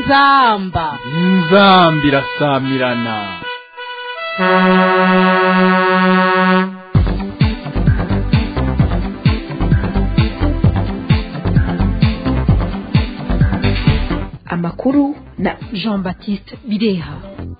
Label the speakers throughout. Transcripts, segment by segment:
Speaker 1: inzamba
Speaker 2: inzamba irasamirana
Speaker 3: amakuru na
Speaker 1: jean baptiste bireha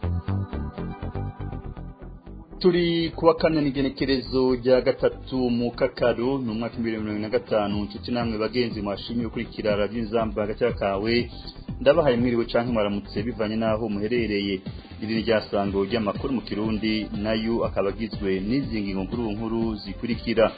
Speaker 4: turi kuwa kane n'igenekerezo rya gatatu mu kakaru ni umwaka w'ibihumbi bibiri na mirongo na gatanu inshuti namwe bagenzi mwashimye gukurikira radiyo inzamba agace kawe ndabahaye mwiriwe canke mwaramutse bivanye n'aho muherereye iri ni ryasango ry'amakuru mu kirundi nayo akaba agizwe n'izi ngingo nkuru nkuru zikurikira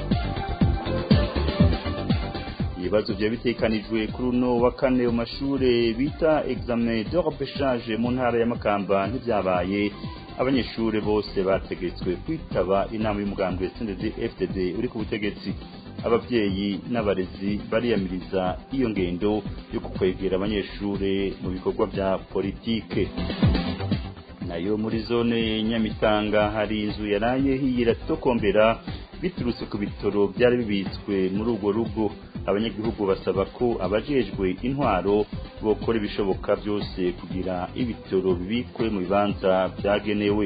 Speaker 4: ibibazo byari bitekanijwe kuri uno wa kane mu mashure bita examen de repêchage mu ntara ya Makamba ntivyabaye abanyeshure bose bategetswe kwitaba inama y'umugambwe CNDD FDD uri ku butegetsi abavyeyi n'abarezi bariyamiriza iyo ngendo yo kukwegera abanyeshure mu bikorwa vya politike nayo muri zone nyamitanga hari inzu yaraye hiyira tokombera biturutse ku bitoro byari bibitswe muri urwo rugo abanyagihugu basaba ko abajejwe intwaro bokora ibishoboka byose kugira ibitoro bibikwe mu bibanza byagenewe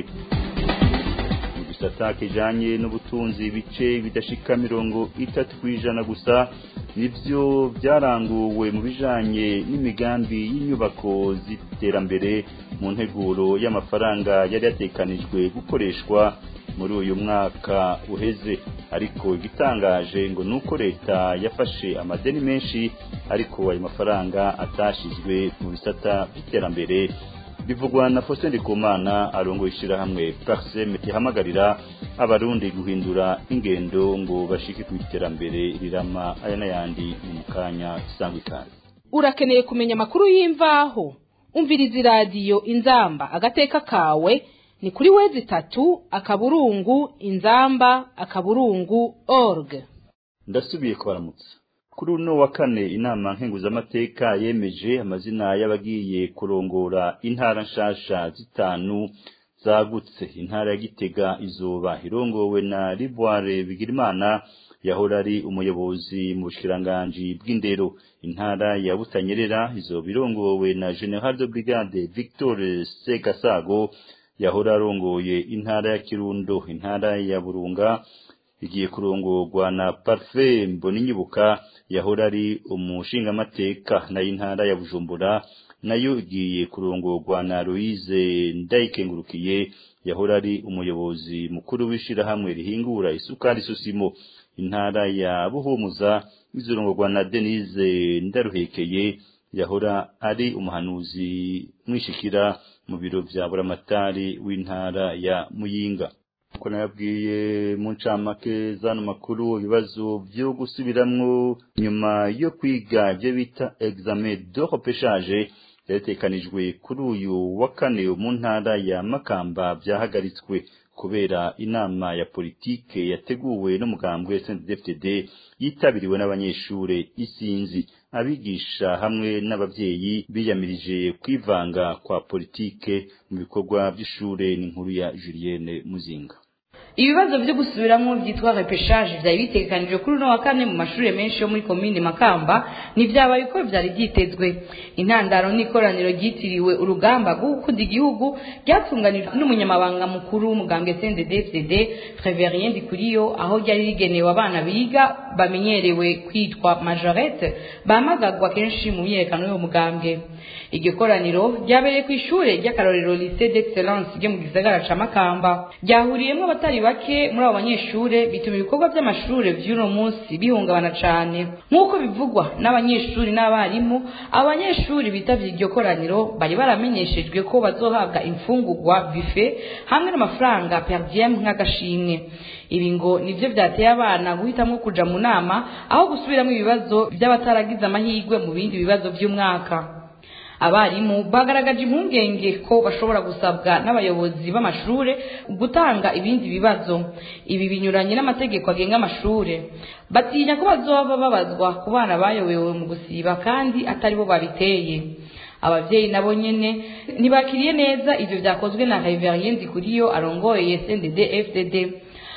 Speaker 4: mu gisata kijanye n'ubutunzi ibice bidashika mirongo itatu ku ijana gusa nivyo byaranguwe mu bijanye n'imigambi y'inyubako z'iterambere mu nteguro y'amafaranga yari yatekanijwe gukoreshwa muri uyu mwaka uheze ariko igitangaje ngo nuko leta yafashe amadeni menshi ariko ayo mafaranga atashizwe mu bisata by'iterambere bivugwa na Faustin Ndikumana arongo ishirahamwe Parsem yahamagarira abarundi guhindura ingendo ngo bashike ku iterambere rirama aya n'ayandi mu kanya sangwa ikaze
Speaker 1: urakeneye kumenya amakuru y'imvaho umviriza iradiyo inzamba agateka kawe ni kuri wezi itatu akaburungu inzamba akaburungu org
Speaker 4: ndasubiye kubaramutsa kuri uno wa kane inama nkenguzamateka yemeje amazina y'abagiye kurongora intara nshasha zitanu zagutse intara ya gitega izuba irongowe na rivoire bigirimana yahora ari umuyobozi mu bushikiranganji bw'indero intara ya butanyerera izoba irongowe na general de brigade victor segasago yahora arongoye intara ya kirundo intara ya burunga igiye kurongorwa na parfait mboninyibuka yahora ari umushingamateka nayo intara ya bujumbura nayo igiye kurongorwa na louise ndayikengurukiye yahora ari umuyobozi mukuru w'ishirahamwe rihingura isukari susimo intara ya buhumuza izorongorwa na denise ndaruhekeye yahora ari umuhanuzi mwishikira mu biro vya buramatari w'intara ya muyinga uko nayabwiye mu ncamake zano makuru ibibazo vyo gusubiramwo nyuma yo kwiga ivyo bita examen de repêchage vyatekanijwe kuri uyu wa kane mu ntara ya makamba vyahagaritswe kubera inama ya politike yateguwe n'umugambwe SNDD-FDD yitabiriwe n'abanyeshure isinzi abigisha hamwe n'abavyeyi biyamirije kwivanga kwa politike mu bikorwa by'ishure n'inkuru ya Julienne Muzinga
Speaker 5: ibibazo byo gusubiramo byitwa repeshage byari bitegekanijwe kuri uno wa kane mu mashuri menshi yo muri komine makamba ntibyabaye uko byari byitezwe intandaro n'ikoraniro ryitiriwe urugamba rwo gukunda igihugu ryatunganijwe n'umunyamabanga mukuru w'umugambwe cndd Treverien Ndikuriyo aho ryari rigenewe abana biga bamenyerewe kwitwa majorette bamagagwa kenshi mu myiyerekano y'uwo mugambwe iryo koraniro ryabereye ku ishure ry'akarorero lycée d'excellence ryo mu gisagara ca makamba ryahuriyemwo abatari bake muri abo banyeshure bituma ibikorwa vy'amashure vy'uno munsi bihungabana cane nk'uko bivugwa n'abanyeshuri n'abarimu abanyeshuri bitavye iryo koraniro bari baramenyeshejwe ko bazohabwa imfungurwa buffet hamwe n'amafaranga per diem nk'agashimwe ibi ngo nivyo vyateye abana guhitamwo kuja mu nama aho gusubiramwo ibibazo vy'abataragize amahirwe mu bindi bibazo vy'umwaka abarimu bagaragaje impungenge ko bashobora gusabwa n'abayobozi b'amashure gutanga ibindi bibazo ibi binyuranye n'amategeko agenga amashure batinya ko bazoba babazwa ku bana bayobewe mu gusiba kandi atari bo babiteye abavyeyi nabo nyene ntibakiriye neza ivyo vyakozwe na Reverien Ndikuriyo arongoye SNDD FDD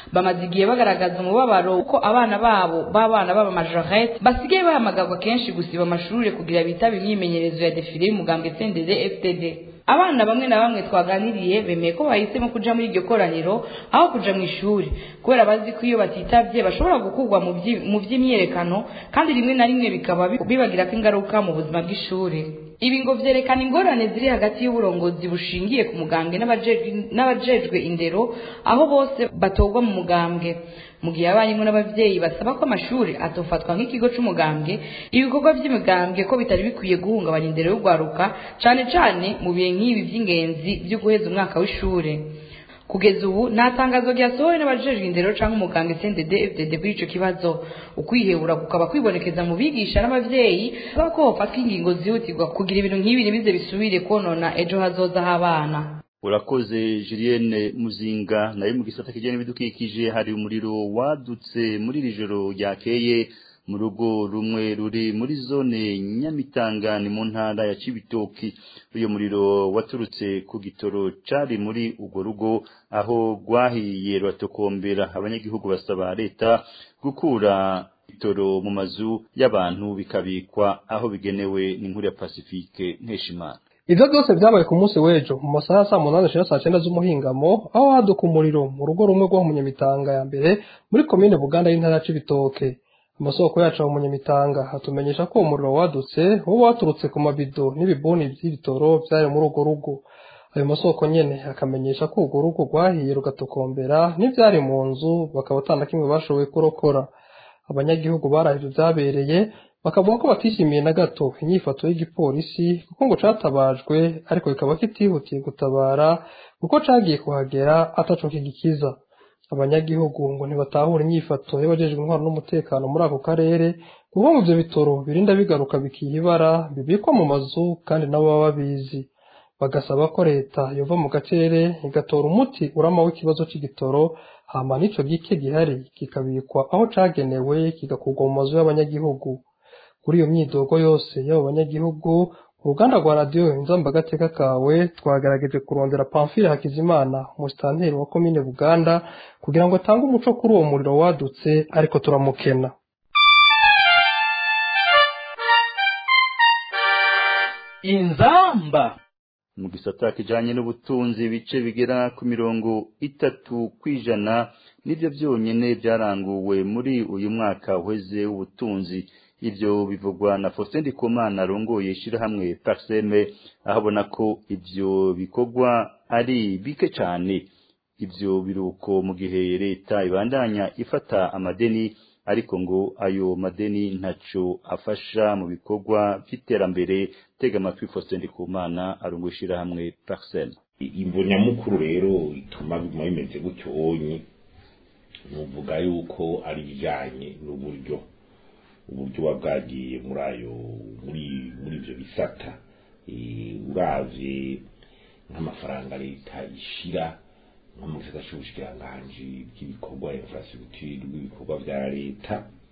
Speaker 5: bamaze igihe bagaragaza umubabaro uko abana babo b'abana b'abamajorete basigaye bahamagarwa kenshi gusiba amashuri kugira bitabe imyimenyerezo ya defile y'umugambwe CNDD FDD abana bamwe na bamwe twaganiriye bemeye ko bahisemo kuja muri iryo koraniro aho kuja mu ishuri kubera bazi ko iyo batitavye bashobora gukurwa mu vyi- mu vy'imyerekano kandi rimwe na rimwe bikaba bi- bibagirako ingaruka mu buzima bw'ishuri ibi ngo vyerekana ingorane ziri hagati y'uburongozi bushingiye ku mugambwe n'abajejwe- n'abajejwe indero aho bose batorwa mu mugambwe mu gihe abarimu n'abavyeyi basaba ko amashuri atofatwa nk'ikigo c'umugambwe ibikorwa vy'imigambwe ko bitari bikwiye guhungabanya indero y'urwaruka cane cane mu bihe nk'ibi vy'ingenzi vyo guheza umwaka w'ishure kugeza ubu nta tangazo ryasohowe n'abajejwe indero canke umuganga CNDD FDD kuri ico kibazo ukwihebura kukaba kwibonekeza mu bigisha n'abavyeyi basaba ko hofatwa ingingo zihutirwa kugira ibintu nk'ibi ntibize bisubire konona ejo hazoza h'abana
Speaker 4: urakoze Julienne Muzinga nayo mu gisata kijyanye n'ibidukikije hari umuriro wadutse muri iri joro ryakeye mu rugo rumwe ruri muri zone Nyamitanga ni mu ntara ya Cibitoki uyo muriro waturutse ku gitoro cari muri urwo rugo aho rwahiye ruratokombera abanyagihugu basaba leta gukura itoro mu mazu y'abantu bikabikwa aho bigenewe n'inkuru ya Pacifique Nkeshimana
Speaker 6: Ivyo byose vyabaye ku munsi w'ejo mu masaha ya saa munani shira saa cenda z'umuhingamo aho haduka umuriro mu rugo rumwe rwo mu Munyamitanga ya mbere muri komine Buganda y'intara ya Cibitoke amasoko yacu mu Munyamitanga hatumenyesha ko uwo muriro wadutse wowe waturutse ku mabido n'ibibuni vy'ibitoro vyari muri urwo rugo ayo masoko nyene akamenyesha ko urwo rugo rwahiye rugatokombera n'ivyari mu nzu bakaba atana kimwe bashoboye kurokora abanyagihugu barahije vyabereye bakavuga ko batishimiye na gato inyifato y'igipolisi kuko ngo catabajwe ariko kikaba kitihutiye gutabara kuko cagiye kuhagera ataco kigikiza abanyagihugu ngo ntibatahura inyifato y'abajejwe intwaro n'umutekano muri ako karere kuko ngo ivyo bitoro birinda bigaruka bikiha ibara bibikwa mu mazu kandi nabo baba babizi bagasaba ko leta yova mu gacerere igatora umuti urama w'ikibazo c'igitoro hama n'ico gike gihari kikabikwa aho cagenewe kigakurwa mu mazu y'abanyagihugu kuri iyo myidogo yose y'abo banyagihugu uruganda rwa radiyo inzamba agateka kawe twagerageje kurondera pamfile hakizimana umusitanteri wa komine buganda kugira ngo atange umuco kuri uwo muriro wadutse ariko turamukena
Speaker 2: inzamba
Speaker 4: mu gisata kijanye n'ubutunzi ibice bigera ku mirongo itatu kwijana nivyo vyonyene vyaranguwe muri uyu mwaka uheze w'ubutunzi ivyo bivugwa na Faustin Ndikumana arongoye ishirahamwe Parseme ahabona ko ivyo bikorwa ari bike cane ivyo biruko mu gihe leta ibandanya ifata amadeni ariko ngo ayo madeni ntaco afasha mu bikorwa vy'iterambere tega amatwi Faustin Ndikumana arongoye ishirahamwe Parseme
Speaker 7: imvo nyamukuru rero ituma biguma bimeze gutyo onye nuvuga yuko ari ibijanye n'uburyo uburyo buba bwagiye muri ayo muri muri ivyo bisata Eh, uravye nk'amafaranga leta ishira nko mu gisata c'ubushikiranganji bw'ibikorwa infrastructure bw'ibikorwa vya leta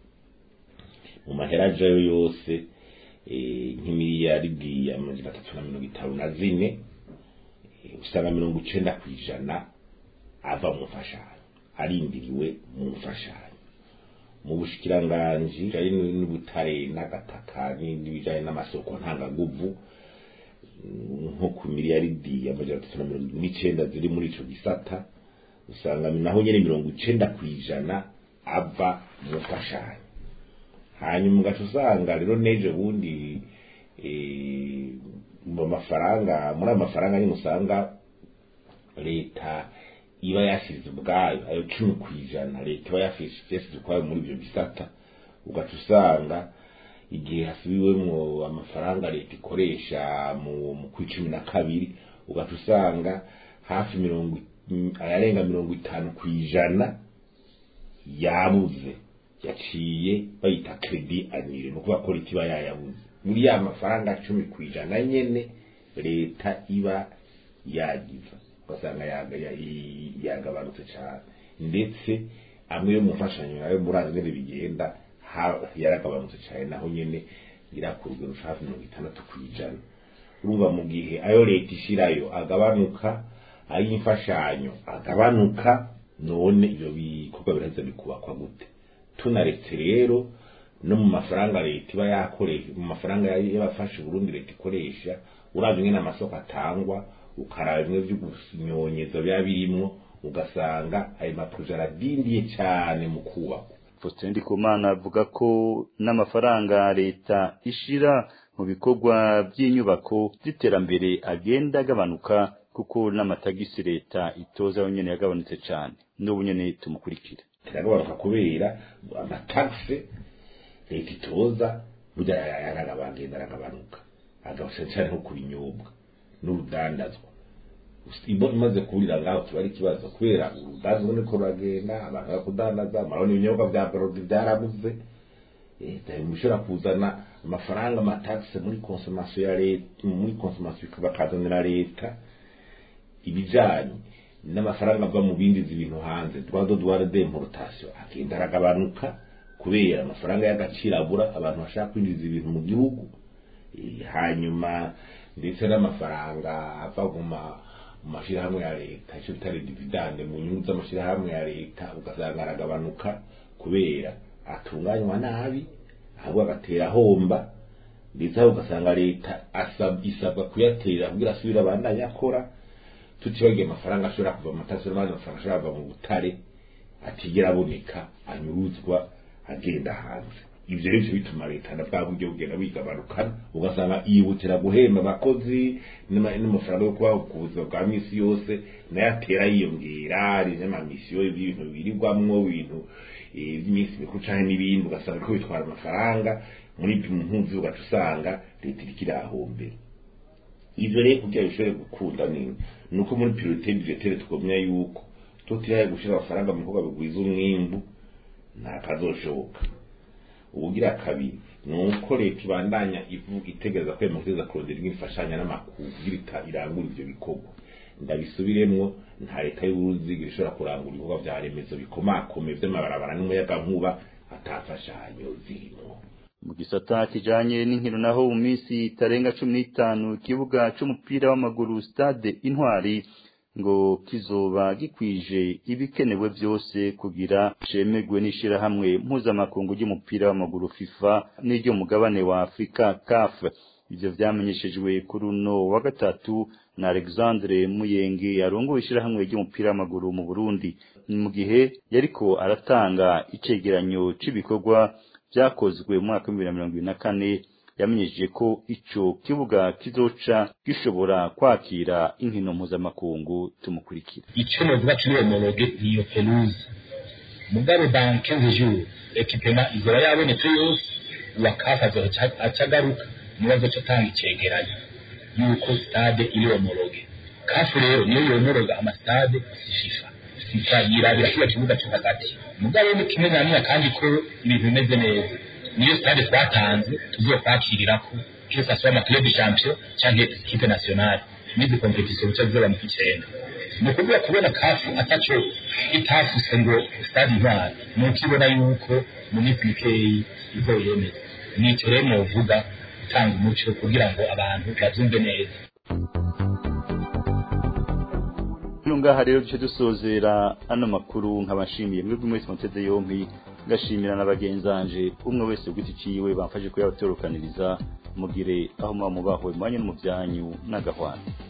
Speaker 7: mu mahera ajayo yose eh, nk'imiliyaridi amajana atatu na mirongo itanu na zine eh, usanga mirongo icenda kw'ijana ava mu mfashanyo arindiriwe mu mfashanyo mu bushikiranganji bijanye n'ubutare n'agataka n'ibijanye n'amasoko ntangaguvu nko ku miliyaridi amajana atatu na mirongo n'icenda ziri muri ico gisata usanga naho nyene mirongo icenda kw'ijana ava mu mfashanyo hanyuma ugaca usanga rero n'ejo bundi eh, mu mafaranga muri ayo mafaranga nyine usanga leta iba yashize ubwayo ayo cumi ku ijana leta iba yashize ukwayo muri ibyo bisata ugaca usanga igihe hasubiwemwo amafaranga leta ikoresha mu mu kwi cumi na kabiri ugaca usanga hafi mirongo i- ayarenga mirongo itanu ku ijana yabuze yaciye bayita kredi anire ni ukuvuga ko leta iba yayabuze muri ya mafaranga cumi ku ijana nyene leta iba yagiza ugasanga yaga- ya- i- yagabanutse cyane ndetse amwe yo mu mfashanyo nayo murazi ngene bigenda ha- yaragabanutse cyane naho nyene irakurugero hafi mirongo itandatu ku ijana urumva mu gihe ayo leta ishirayo agabanuka ay'imfashanyo agabanuka none ibyo bikorwa biraheza bikubakwa gute tunaretse rero no mu mafaranga leta iba yakoresha mu mafaranga y'abafasha Burundi leta ikoresha uravye ingene amasoko atangwa ukaraba bimwe vyo gusinyonyeza biba birimwo ugasanga ayo maproje aradindiye cyane mu kubakwa
Speaker 4: Faustin Ndikumana avuga ko n'amafaranga leta ishira mu bikorwa by'inyubako z'iterambere agenda agabanuka kuko n'amatagisi leta itoza yonyene yagabanutse cyane n'ubu nyene tumukurikira
Speaker 7: kiragabanuka kubera amatagisi leta itoza burya yaragabagenda aragabanuka agabanutse cyane nko ku binyobwa n'urudandazwa imbo imaze kurira ngaho tuba ari ikibazo kubera urudandazwa niko ruragenda abantu bakudandaza marabona ibinyobwa bya brodi byarabuze mushobora kuzana amafaranga amatagisi muri konsomasiyo ya leta muri konsomasiyo bakazanira leta ibijanye n'amafaranga ava mu bindi ibintu hanze droit douane d'importation agenda aragabanuka kubera amafaranga y'agaciro abura abantu bashaka kwinjiza ibintu mu gihugu hanyuma ndetse n'amafaranga ava mu mashyirahamwe ya leta icyo bita dividende mu nyungu z'amashyirahamwe ya leta ugasanga aragabanuka kubera atunganywa nabi ahubwo agatera ahomba ndetse aho ugasanga leta isabwa kuyatera kugira asubire abandanye akora tutibagiye amafaranga ashobora kuva mu matasi n'abandi mafaranga ashobora kuva mu butare atigera aboneka anyuruzwa agenda hanze ibyo rero bituma leta na bwa buryo bugenda bigabanuka ugasanga yihutira guhemba abakozi n'amafaranga yo kubaho ku buzima bwa minsi yose nayo atera yiyongera hari n'amamisiyo y'ibintu birirwamwo ibintu by'iminsi mikuru cyangwa n'ibindi ugasanga ko bitwara amafaranga muri mpunzi ugaca usanga leta iriko irahombera ivyo rero kugira bishobore gukunda ni nuko muri priorite budgetaire tugomya yuko tutiraye gushira amafaranga mu bikorwa bigwiza umwimbu nta kazoshoboka ubugira kabiri ni uko leta ibandanya ivuga itegereza ko yamakereza kurondera imfashanya n'amakuru kugira irangura ivyo bikorwa ndabisubiremwo nta leta y'uburuziga ishobora kurangura ibikorwa vya remezo bikomakome vy'amabarabara n'umuyagankuba atafashanyo zirimo
Speaker 4: mu gisata kijanye n'inkino naho mu minsi itarenga cumi n'itanu ikibuga c'umupira w'amaguru stade intwari ngo kizoba gikwije ibikenewe vyose kugira cemegwe n'ishirahamwe mpuzamakungu ry'umupira w'amaguru FIFA n'iryo mugabane wa Afrika CAF ivyo vyamenyeshejwe kuri uno wa gatatu na Alexandre Muyenge yarongoye ishirahamwe ry'umupira w'amaguru mu Burundi mu gihe yariko aratanga icegeranyo c'ibikorwa vyakozwe mu mwaka w'ibihumbi bibiri na mirongo ibiri na kane yamenyesheje ko ico kibuga kizoca gishobora kwakira inkino mpuzamakungu tumukurikira
Speaker 8: icyo novuga kiri homologue niyo pelouse mugabo dans 15 jours ekipema izoba yabonetse yose uwakafa azoca acagaruka niwe azoca atanga icegeranyo yuko stade iri homologue kafu rero niyo yomoroga amastade si fifa fifa yirabira kiriya kibuga cyo hagati mugabo ni kimwe na nimwe kandi ko ibintu bimeze neza niyo stade twatanze tuzokwakirirako que ça soit amaclub champion canke equipe nationale n'izi competition bica zizoba mu kicenda ni ukuvuga kubona kafu ataco itafuse ngo stade intwari ni ukibona yuko mu minsi mikeyi izoyemeza nico rero novuga gutanga umuco kugira ngo abantu bavyumve neza
Speaker 4: Hano ngaha rero duce dusozera ano makuru nkabashimiye mwebwe mwese muteze yompi ngashimira na bagenzanje umwe wese ugiti ciwe bamfashe kuyabaturukaniriza mugire aho muba mubahwe mwanya no mu byanyu n'agahwana